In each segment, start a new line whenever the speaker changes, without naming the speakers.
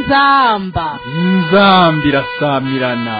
inzamba
inzambi irasamirana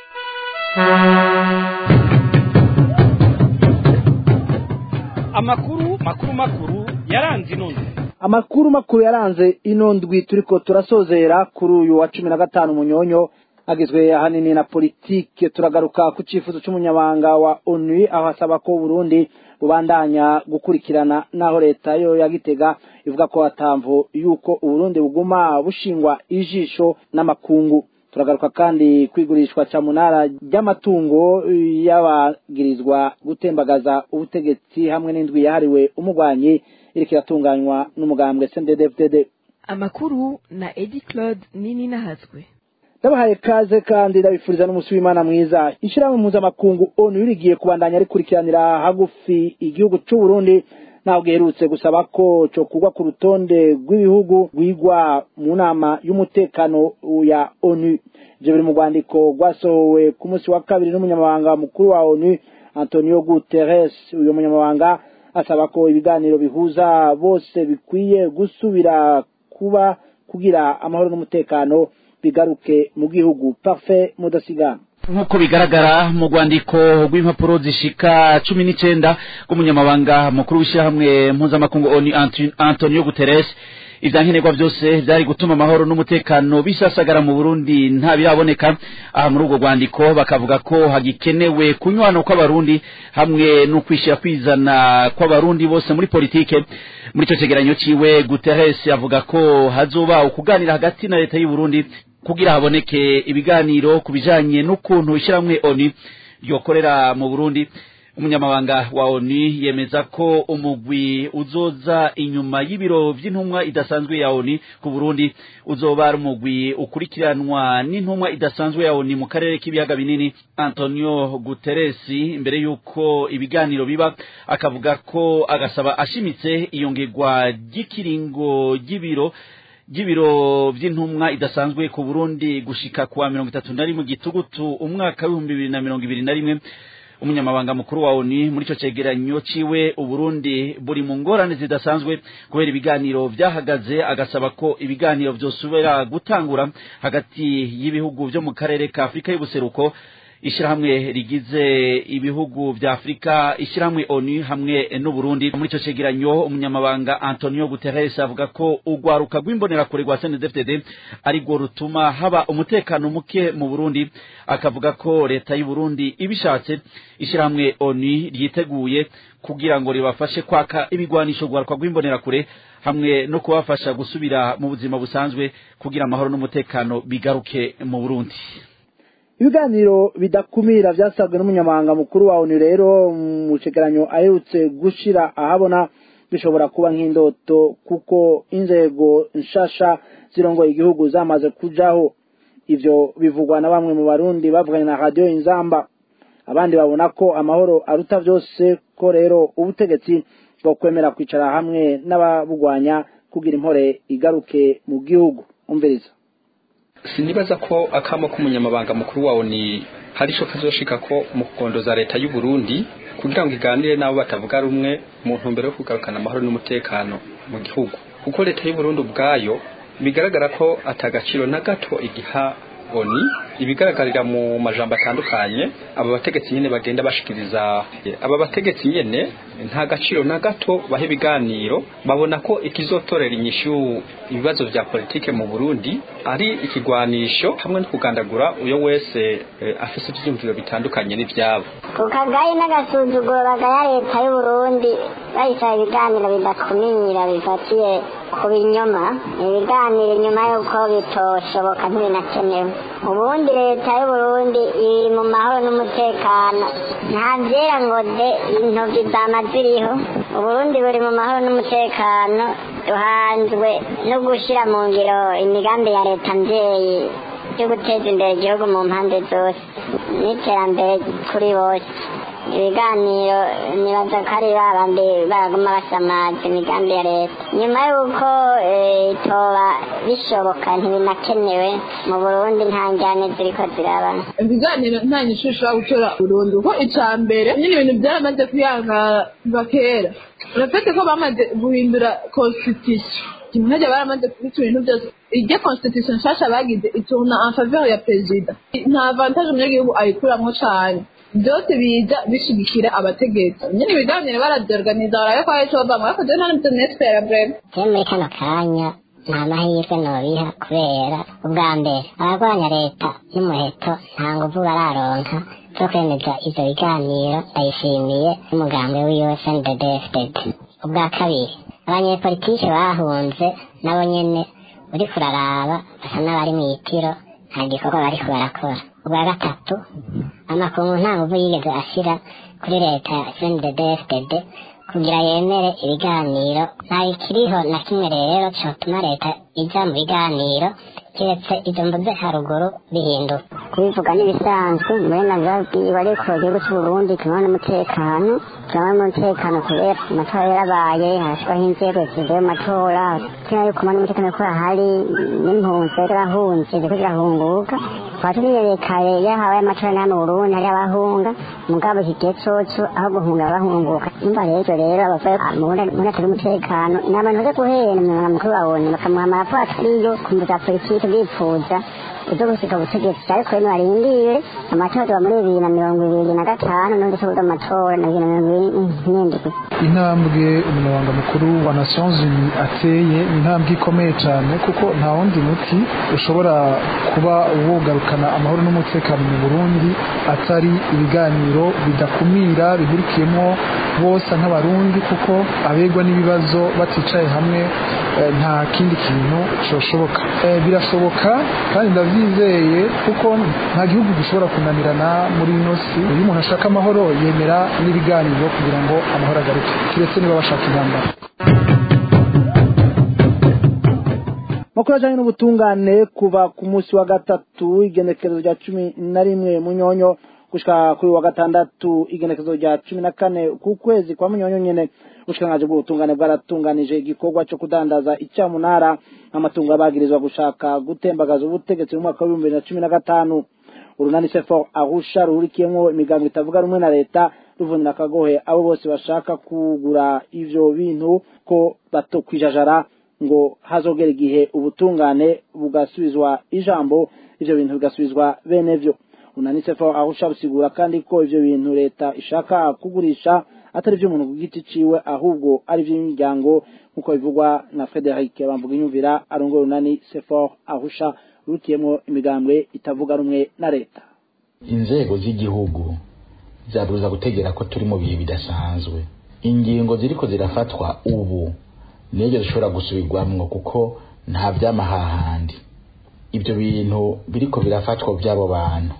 amakuru makuru makuru yaranze ino nzu
amakuru makuru yaranze ino ndwi turiko turasozera kuri uyu wa cumi na gatanu munyonyo agizwe ahanini na politike turagaruka ku cifuzo c'umunyabanga wa onu aho asaba ko burundi bubandanya gukurikirana naho leta yo yagitega ivuga ko hatamvu yuko uburundi buguma bushingwa ijisho n'amakungu turagaruka kandi kwigurishwa ca munara ry'amatungo y'abagirizwa gutembagaza ubutegetsi hamwe n'indwi yahariwe umugwanyi iriko iratunganywa n'umugambwe CNDD-FDD
amakuru na edi claude nini nahazwe
ndabahaye kaze kandi ndabifuriza n'umunsi w'imana mwiza ishyirahamwe mpuzamakungu onu ririgiye kubandanya rikurikiranira hagufi igihugu c'u Burundi naho giherutse gusaba ko co kugwa ku rutonde rw'ibihugu rwigwa mu nama y'umutekano ya onu ivyo biri mu rwandiko rwasohowe ku munsi wa kabiri n'umunyamabanga mukuru wa onu antonio guterres uyu munyamabanga asaba ko ibiganiro bihuza bose bikwiye gusubira kuba kugira amahoro n'umutekano bigaruke mu gihugu parfait mudasigana
nk'uko bigaragara mu rwandiko rw'impapuro zishika cumi n'icenda rw'umunyamabanga mukuru w'ishyirahamwe mpuzamakungu oni antonio guterres ivyankenerwa vyose vyari gutuma amahoro n'umutekano bisasagara mu burundi nta biraboneka aha muri urwo rwandiko bakavuga ko hagikenewe kunywana kw'abarundi hamwe no kwishira kwizana kw'abarundi bose muri politike muri ico cegeranyo ciwe guterres avuga ko hazoba ukuganira hagati na leta y'u Burundi kugira haboneke ibiganiro ku bijanye n'ukuntu ishyirahamwe oni ryokorera mu burundi umunyamabanga wa oni yemeza ko umugwi uzoza inyuma y'ibiro vy'intumwa idasanzwe ya oni ku burundi uzoba ari umugwi ukurikiranwa n'intumwa idasanzwe ya oni mu karere k'ibiyaga binini antonio guterres imbere y'uko ibiganiro biba akavuga ko agasaba ashimitse iyongerwa ry'ikiringo ry'ibiro ry'ibiro vy'intumwa idasanzwe ku Burundi gushika kuwa mirongo itatu na rimwe gitugutu umwaka w'ibihumbi bibiri na mirongo ibiri na rimwe umunyamabanga mukuru wa ONU muri ico cegeranyo ciwe Uburundi buri mu ngorane zidasanzwe kubera ibiganiro vyahagaze agasaba ko ibiganiro vyosubira gutangura hagati y'ibihugu vyo mu karere ka Afrika y'ubuseruko ishirahamwe rigize ibihugu vya Afrika ishirahamwe ONU hamwe n'Uburundi muri ico cegeranyo umunyamabanga Antonio Guterres avuga ko ugwaruka rw'imbonera kure rwa CNDD-FDD ari rwo rutuma haba umutekano muke mu Burundi akavuga ko leta y'u Burundi ibishatse ishirahamwe ONU ryiteguye kugira ngo ribafashe kwaka ibigwanisho gwaruka rw'imbonera kure hamwe no kubafasha gusubira mu buzima busanzwe kugira amahoro n'umutekano bigaruke mu Burundi
ibiganiro bidakumira vyasabwe n'umunyamabanga mukuru wa onu rero mu cegeranyo aherutse gushira ahabona bishobora kuba nk'indoto kuko inzego nshasha zirongoye igihugu zamaze kujaho ivyo bivugwa na bamwe mu barundi bavuganye na radio inzamba abandi babona ko amahoro aruta vyose ko rero ubutegetsi bwo kwemera kwicara hamwe n'ababugwanya kugira impore igaruke mu gihugu umviriza
sinibaza ko akamo k'umunyamabanga mukuru wawo ni hari ico kazoshika ko mu kugondoza leta y'u Burundi kugira ngo iganire nabo batavuga rumwe mu ntumbero yo kugarukana amahoro n'umutekano mu gihugu kuko leta y'u Burundi ubwayo bigaragara ko atagaciro na gato igiha oni ibigaragarira mu majambo atandukanye aba bategetsi nyene bagenda bashikiriza aba bategetsi nyene nta gaciro na gato bahe ibiganiro babona ko ikizotorera inyishu ibibazo vya politike mu Burundi ari ikigwanisho hamwe no kugandagura uyo wese e, afise ivyumviro bitandukanye n'ivyabo
ku kagayi n'agasuzuguro bagaya leta y'u Burundi bayisaba ibiganiro bidakumira bifatiye ku binyoma ibiganiro nyuma y'uko bitoshoboka ntibinakenewe ubundi leta y'u Burundi iri mu mahoro n'umutekano nta vyera ngo de intoki zama ziriho uburundi buri mu mahoro n'umutekano duhanzwe no gushira mu ngiro imigambi ya leta mvyeyi yo guteza imbere igihugu mu mpande zose n'iterambere kuri bose ibiganiro nibaza ko ari babandi baraguma basamaza imigambi ya leta nyuma y'uko itoba bishoboka ntibinakenewe mu burundi nta njyane ziriko zirabana
ibiganiro nta nyishu ushobora gutora burundu kuko icya mbere nyine ibintu byaramaze kuyanga kuva kera urafite ko bamaze guhindura constitution kimwe baramaze kubita ibintu byose iryo constitution nshasha bagize iturna en faveur ya perezida nta avantage umunyagihugu ayikuramwo cane byose biza bishigikira abategetsi nyine ibiganiro baravyorganiza barabe ko hari ico bavamwo ariko jewe nta n'ivyo nespera breve
je muri kano kanya nta mahirwe nobiha kubera ubwa mbere abarwanya leta y'umuheto nta nguvu bararonka zo kwemeza ivyo biganiro ndayishimiye n'umugambi wiwe snddfdd ubwa kabiri abanyepolitike bahunze nabo nyene uriko uraraba basa n'abari mw'itiro nta gikorwa bariko barakora ubwa gatatu amakungu nta nguvu yigeze ashira kuri leta ya snddfdd kugira yemere ibiganiro nta ikiriho na kimwe rero cyotuma leta ija mu biganiro keretse izo mvuze haruguru bihinduka kubivuga n'ibisanzwe uburenganzira bwiwe ariko igihugu cy'uburundi kirimo n'umutekano kirimo n'umutekano kubera amatora yarabaye harashyirwaho inzego zivuye mu matora kubera yuko mbona umutekano ko ahari n'impunzi zirahunze ziriko zirahunguka tukaba turiyerekaye iyo habaye amatora n'aya mu burundi hari abahunga mugabo iki gihe coco aho guhunga bahunguka umva rero rero abavuye mu burundi atari umutekano ni abantu baje guhera umunyamabanga mukuru wabonye bakamuha amaraporo atariyo ku mvu za politiki bipfuza ibyo gushika ubutegetsi ariko rero barindire amatora tuba muri bibiri na mirongo ibiri na gatanu n'undi se amatora na bibiri na mirongo ibiri n'indwi
intambwe umunyamabanga mukuru wa nations unies ateye ni intambwe ikomeye cyane kuko nta wundi muti ushobora kuba wogarukana amahoro n'umutekano mu burundi atari ibiganiro bidakumira bihurikiyemo bose nk'abarundi kuko abegwa n'ibibazo baticaye hamwe eh, nta kindi kintu cyoshoboka Eh, birashoboka kandi ndabyizeye kuko nta gihugu gishobora kunanirana muri ino si iyo umuntu ashaka amahoro yemera n'ibiganiro kugira ngo amahoro agaruke kiretse niba bashaka intambara
makuru ajanye n'ubutungane kuva ku munsi wa gatatu igenekerezo rya cumi na rimwe munyonyo gushika kuri wa gatandatu igenekerezo rya cumi na kane ku kwezi kwa munyonyo nyene ubushikiranganji bw'ubutungane bwaratunganije igikorwa co kudandaza icamunara amatungo abagirizwa gushaka gutembagaza ubutegetsi mu mwaka w'ibihumbi bibiri na cumi na gatanu urunani sefor arusha ruhurikiyemwo imigambo itavuga rumwe na leta ruvunira akagohe abo bose bashaka kugura ivyo bintu ko batokwijajara ngo hazogera igihe ubutungane bugasubizwa ijambo ivyo bintu bigasubizwa bene vyo unanitse fo ahusha busigura kandi ko ivyo bintu leta ishaka kugurisha atari vy'umuntu ku giti ciwe ahubwo ari vy'imiryango nk'uko bivugwa na Frederic bamvuga inyumvira arongoye unani sefor ahusha rutiyemwo imigambwe itavuga rumwe na leta
inzego z'igihugu zabuza gutegera ko turi mu bihe bidasanzwe ingingo ziriko zirafatwa ubu niyo zishobora gusubirwamwo kuko nta vy'amahahandi ibyo bintu biriko birafatwa by'abo bantu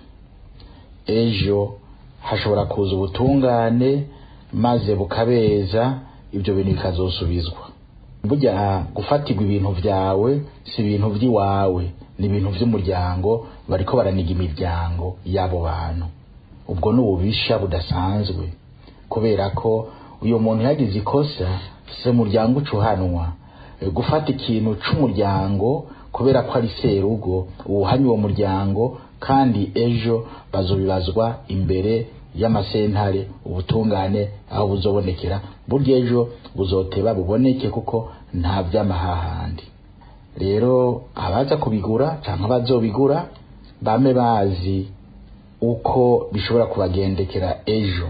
ejo hashobora kuza ubutungane maze bukabeza ibyo bintu bikazosubizwa burya gufatirwa ibintu vyawe si ibintu vy'iwawe ni ibintu vy'umuryango bariko baraniga imiryango y'abo bantu ubwo ni ububisha budasanzwe kubera ko uyu muntu yagize ikosa se muryango ucuhanwa E, gufata ikintu c'umuryango kubera ko ari serugo uwuhanye uwo muryango kandi ejo bazobibazwa imbere y'amasentare ubutungane aho buzobonekera burya ejo buzoteba buboneke kuko nta vy'amahahandi rero abaza kubigura canke abazobigura bame bazi uko bishobora kubagendekera ejo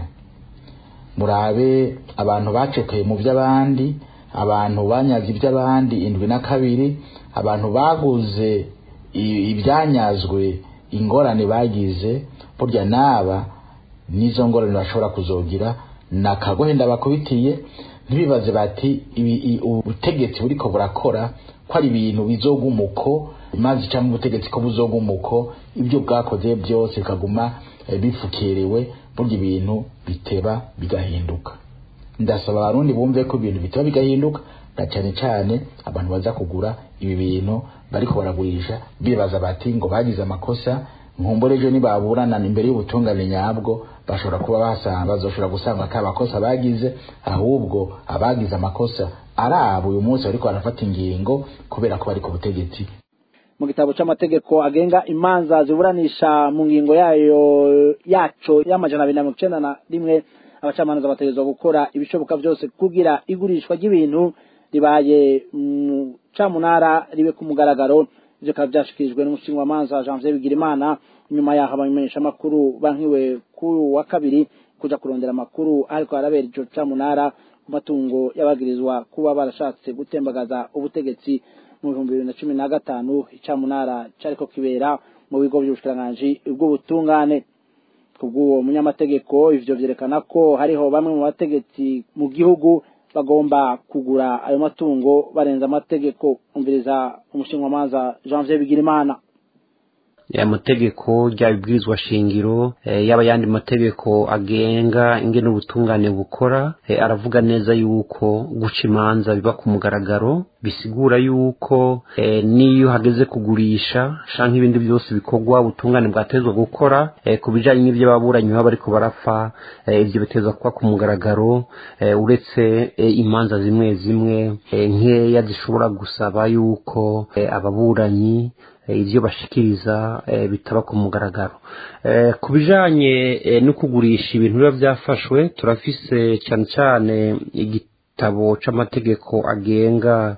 murabe abantu bacekeye mu by'abandi abantu banyaze iby'abandi indwi na kabiri abantu baguze i- ibyanyazwe ingorane bagize burya naba n'izo ngorane bashobora kuzogira nakagohe ndabakubitiye ntibibaze bati ibi- i- ubutegetsi buriko burakora ko ari ibintu bizogumuko maze cyangwa ubutegetsi ko buzogumuko ibyo bwakoze byose bikaguma eh, bifukerewe burya ibintu biteba bigahinduka ndasaba abarundi bumve ko ibintu biteba bigahinduka na cyane cyane abantu baza kugura ibi bintu bariko baragurisha bibaza bati ngo bagize amakosa nkumbure ejo nibaburana imbere y'ubutungane nyabwo bashobora kuba basanga bazoshobora gusanga ata makosa bagize ahubwo abagize amakosa ari abo uyu munsi bariko barafata ingingo kubera ko bari ku butegetsi
mu gitabo c'amategeko agenga imanza ziburanisha mu ngingo yayo yaco y'amajana abiri na mirongo icenda na rimwe abacamanza bategerezwa gukora ibishoboka vyose kugira igurishwa ry'ibintu ribaye mu camunara ribe ku mugaragaro ivyo bikaba vyashikirijwe n'umushingamanza Janvier Bigirimana nyuma yaho abamenyesha amakuru bankiwe ku wa kabiri kuja kurondera amakuru ariko harabera ico camunara ku matungo y'abagirizwa kuba barashatse gutembagaza ubutegetsi mu bihumbi bibiri na cumi na gatanu icamunara cariko kibera mu bigo vy'ubushikiranganji bw'ubutungane kubw'uwo munyamategeko ivyo vyerekana ko hariho bamwe mu bategetsi mu gihugu bagomba kugura ayo matungo barenza amategeko umviriza umushingamanza Janvier Bigirimana
amategeko ryaba ibwirizwa shingiro yaba ayandi mategeko agenga ingene ubutungane bukora aravuga neza yuko guca imanza biba ku mugaragaro bisigura yuko n'iyo hageze kugurisha canke ibindi byose bikorwa ubutungane bwatezwa gukora ku bijanye n'ivyo ababuranyi baba bariko barapfa ivyo bitezwa kuba ku mugaragaro uretse imanza zimwe zimwe nkeya zishobora gusaba yuko ababuranyi ivyo bashikiriza bitaba ku mugaragaro ku bijanye no kugurisha ibintu biba byafashwe turafise cyane cyane igitabo c'amategeko agenga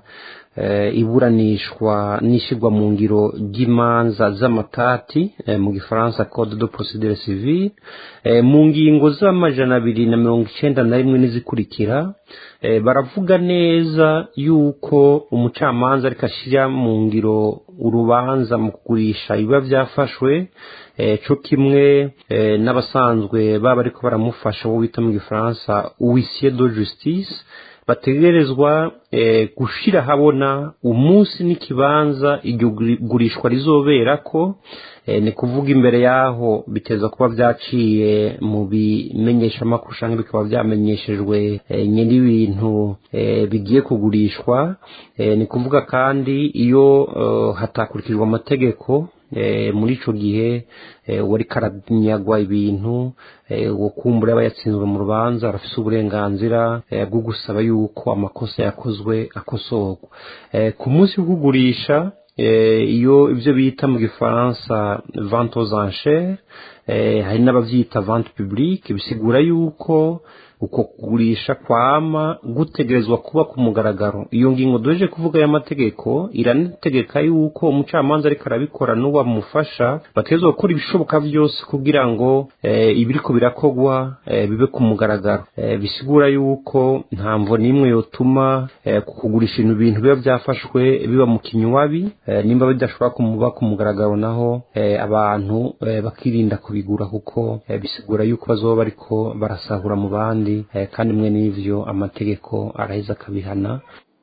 iburanishwa n'ishyirwa mu ngiro ry'imanza z'amatati mu gifaransa code de procedure civile mu ngingo z'amajana abiri na mirongo icenda na rimwe n'izikurikira baravuga neza yuko umucamanza ariko ashyira mu ngiro urubanza mu kugurisha ibiba byafashwe cyo kimwe n'abasanzwe baba ariko baramufasha wo bita mu gifaransa uwisiye de justice bategerezwa gushira habona umunsi n'ikibanza iryo gurishwa rizobera ko ni kuvuga imbere yaho biteza kuba byaciye mu bimenyeshamakuru cyangwa bikaba byamenyeshejwe nyiri ibintu bigiye kugurishwa ni kuvuga kandi iyo hatakurikijwe amategeko muri icyo gihe wari karanyagwa ibintu uwo kumbura aba yatsinzwe mu rubanza arafite uburenganzira bwo gusaba yuko amakosa yakozwe akosorwa ku munsi wo kugurisha iyo ibyo bita mu gifaransa vente aux enchères hari n'ababyita vente publique bisigura yuko uko kugurisha kwama gutegerezwa kuba ku mugaragaro iyo ngingo duheje kuvuga y'amategeko iranategeka yuko umucamanza ariko arabikora n'uwamufasha bategerezwa gukora ibishoboka byose kugira ngo ibiriko birakogwa bibe ku mugaragaro bisigura yuko nta mvo n'imwe yotuma kugurisha ibintu bintu biba byafashwe biba mu kinywabi nimba bidashobora kumuba ku mugaragaro naho abantu bakirinda kubigura kuko bisigura yuko bazoba bariko barasahura mu bandi kandi mwe n'ivyo amategeko araheza akabihana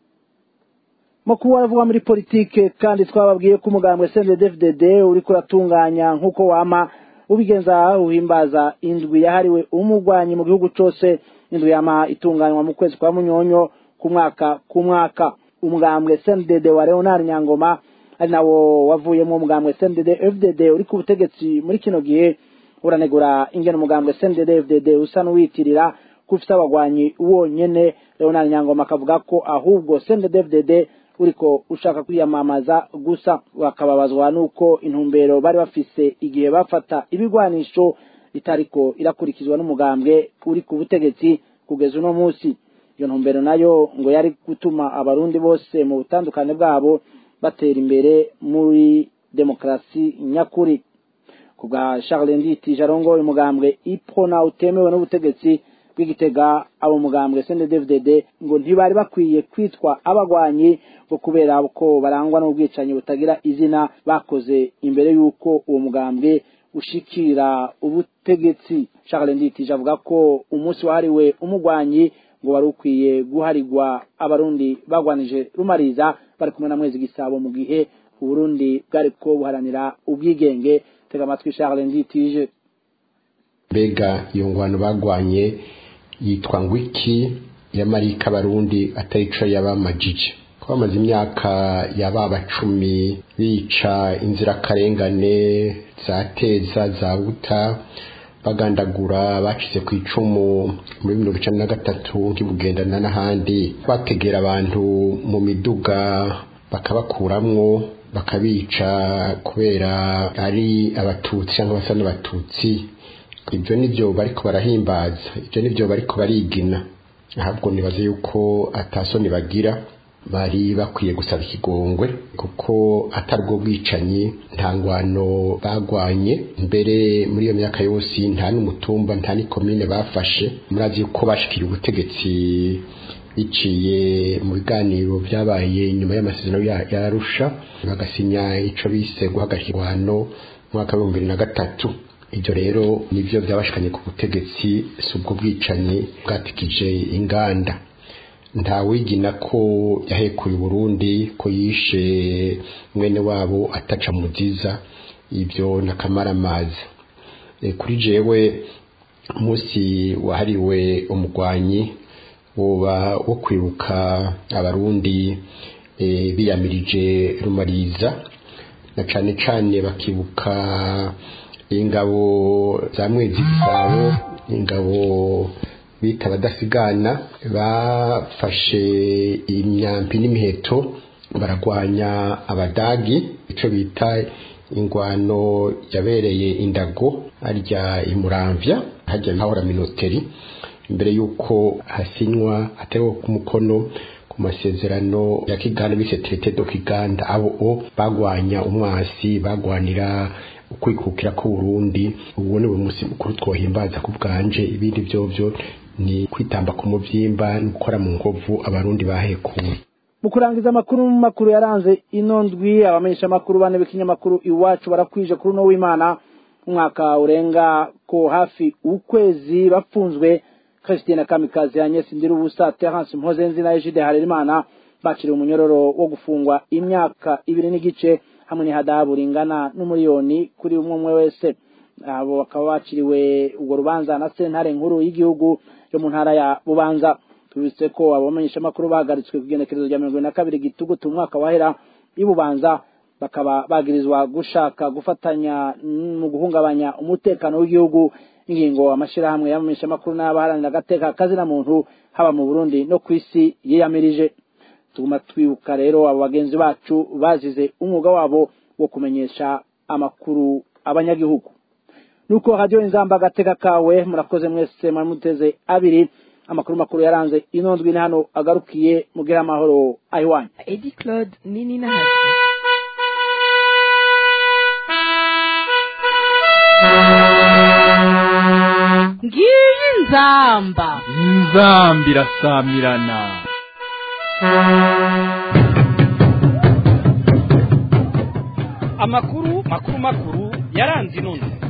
mu kuba aravuga muri politike kandi twababwiye ko umugambwe CNDD-FDD uriko uratunganya nk'uko wama ubigenza uhimbaza indwi yahariwe umugwanyi mu gihugu cose indwi yama itunganywa mu kwezi kwa munyonyo ku mwaka ku mwaka umugambwe CNDD wa Leonard Nyangoma ari nawo wavuyemo umugambwe CNDD-FDD uri ku butegetsi muri kino gihe uranegura ingene umugambwe CNDD-FDD usa n'uwitirira ko ufite abagwanyi wonyene Leonard Nyangoma akavuga ko ahubwo CNDD-FDD uriko ushaka kwiyamamaza gusa bakababazwa nuko intumbero bari bafise igihe bafata ibigwanisho itariko irakurikizwa n'umugambwe uri ku butegetsi kugeza uno munsi iyo ntumbero nayo ngo yari gutuma abarundi bose mu butandukane bwabo batera imbere muri demokarasi nyakuri ku bwa Charles Nditi Jarongo umugambwe ipona utemewe n'ubutegetsi bw'igitega abo mugambwe CNDD-FDD ngo ntibari bakwiye kwitwa abagwanyi ngo kubera ko barangwa n'ubwicanyi butagira izina bakoze imbere y'uko uwo mugambwe ushikira ubutegetsi Charles Nditi avuga ko umunsi wahariwe umugwanyi ngo wari ukwiye guharirwa abarundi bagwanije rumariza bari kumwe na mwezi gisabo mu gihe uburundi bwariko buharanira ubwigenge tega amatwi Charles Nditije
mbega iyo ngwano bagwanye yitwa ngwiki yamarika abarundi atari ico yabamajije ko bamaze imyaka yababa cumi bica inzirakarengane za teza za buta bagandagura bacize ku icumu muri mirongo icenda na gatatu nk'ibugendana n'ahandi bategera abantu mu miduga bakabakuramwo bakabica kubera ari abatutsi cyangwa basa n'abatutsi ibyo nibyo bariko barahimbaza ibyo nibyo bariko barigina ahubwo nibaze yuko atasoni bagira bari bakwiye gusaba ikigongwe kuko atari ubwo bwicanyi nta ngwano bagwanye mbere muri iyo myaka yose nta n'umutumba nta n'ikomine bafashe murazi yuko bashikira ubutegetsi biciye mu biganiro byabaye nyuma y'amasezerano ya Arusha bagasinya ico bise guhagarika ingwano mwaka w'ibihumbi bibiri na gatatu ibyo rero nibyo byabashikanye ku butegetsi si ubwo bwicanyi bwatikije inganda nta wigina ko yahekuye Burundi ko yishe mwene wabo ataca muziza ibyo nakamaramaza e, kuri jewe umunsi wahariwe umugwanyi woba wo kwibuka abarundi e, biyamirije rumariza na cane cane bakibuka ingabo za mwezi gisabo ingabo bita abadasigana bafashe imyambi n'imiheto baragwanya abadagi ico bita ingwano yabereye indago harya imuramvya harya hahora minoteri imbere yuko hasinywa hatewe ku mukono ku masezerano ya kiganda bise traité do kiganda abo o bagwanya umwasi bagwanira ukwikukira ku Burundi ubu ni umunsi mukuru twohimbaza ku bwanje ibindi byovyo ni kwitamba ku muvyimba no gukora mu ngovu abarundi bahekuye
mu kurangiza amakuru makuru yaranze ino ndwi abamenyesha amakuru bane b'ikinyamakuru iwacu barakwije kuri uno w'imana umwaka urenga ko hafi ukwezi bafunzwe Christine Kamikazi Agnes Ndirubusa Terence Mpozenzi na Egide Harerimana baciriwe umunyororo wo gufungwa imyaka ibiri n'igice hamwe n'ihadabu ringana n'umuriyoni kuri umwe umwe wese abo bakaba baciriwe urwo rubanza na sentare nkuru y'igihugu yo mu ntara ya Bubanza tubitse ko abamenyesha amakuru bahagaritswe ku igenekerezo rya mirongo na kabiri gitugutu umwaka wahera y'ububanza bakaba bagirizwa gushaka gufatanya mu guhungabanya umutekano w'igihugu ingingo amashirahamwe y'abamenyesha amakuru n'abaharanira agateka kazina muntu haba mu Burundi no ku isi yiyamirije tuguma twibuka rero abo bagenzi bacu bazize umwuga wabo wo kumenyesha amakuru abanyagihugu nuko radio inzamba agateka kawe murakoze mwese muteze abiri amakuru makuru yaranze ino ndwi ni hano agarukiye mugira amahoro ayiwanyu
Edi Claude nini na hasi
ngiyi nzamba
inzamba irasamirana
amakuru makuru makuru yaranze ino ndwi